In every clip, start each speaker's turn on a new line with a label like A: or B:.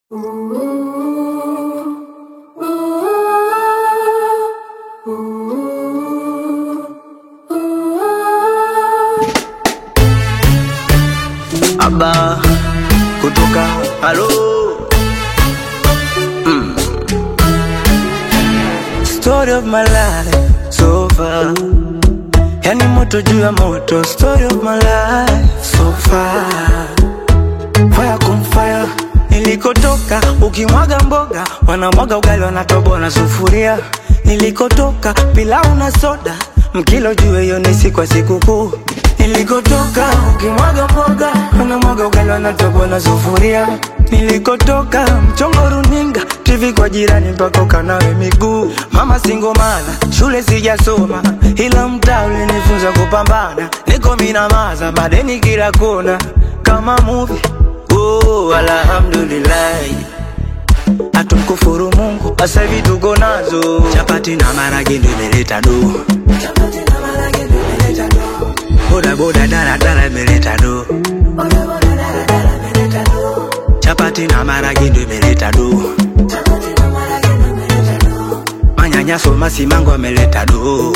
A: Aba kutoka halo mm. Story of my life so far, yani moto juu ya moto. Story of my life so far, fire kum fire. Nilikotoka ukimwaga mboga, wanamwaga ugali, wanatoboa na sufuria. Nilikotoka pilau na soda, mkilo juu hiyo ni siku ya sikukuu. Nilikotoka ukimwaga mboga, wanamwaga ugali, wanatoboa na sufuria. Nilikotoka mchongo runinga, TV kwa jirani mpaka ukanawe miguu. Mama singomana, shule sijasoma, ila mtaa ulinifunza kupambana. Niko minamaza, madeni kila kona, kama movie. Oh, alhamdulillah hatumkufuru Mungu, sasa hivi tuko nazo chapati na marage ndio imeleta do, boda boda dala dala imeleta do, chapati na marage ndio imeleta do, manyanyaso masimango ameleta do.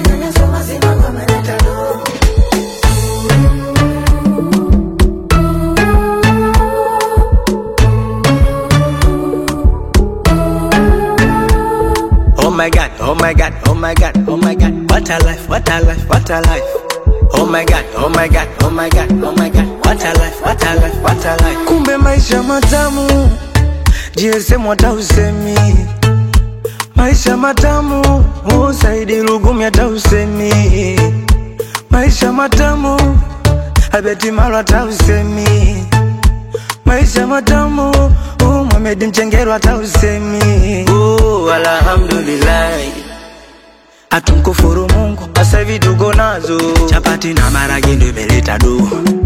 A: Oh my god, oh my god, oh my god, oh my god, what a life, what a life, what a life. Oh my god, oh my god, oh my god, oh my god, what a life, what a life, what a life. Kumbe maisha matamu, GSM hata usemi. Maisha matamu, usaidi lugumi hata usemi. Maisha matamu, Abeti Maro hata usemi. Maisha matamu, uh, Mohamed Mchengero hata usemi. Oh, alhamdulillah. Hatumkufuru Mungu, sasa hivi tuko nazo chapati na marage ndio imeleta do,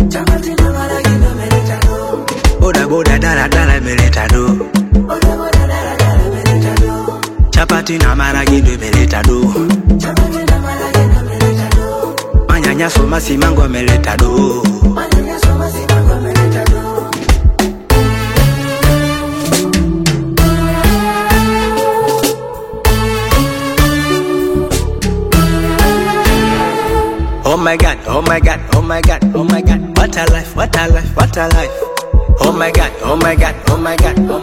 A: boda boda dala dala imeleta do, chapati na marage ndio imeleta do, manyanyaso masimango ameleta do. Oh my god, oh my god, oh my god, oh my god, what a life, what a life, what a life. Oh my god, oh my god, oh my god,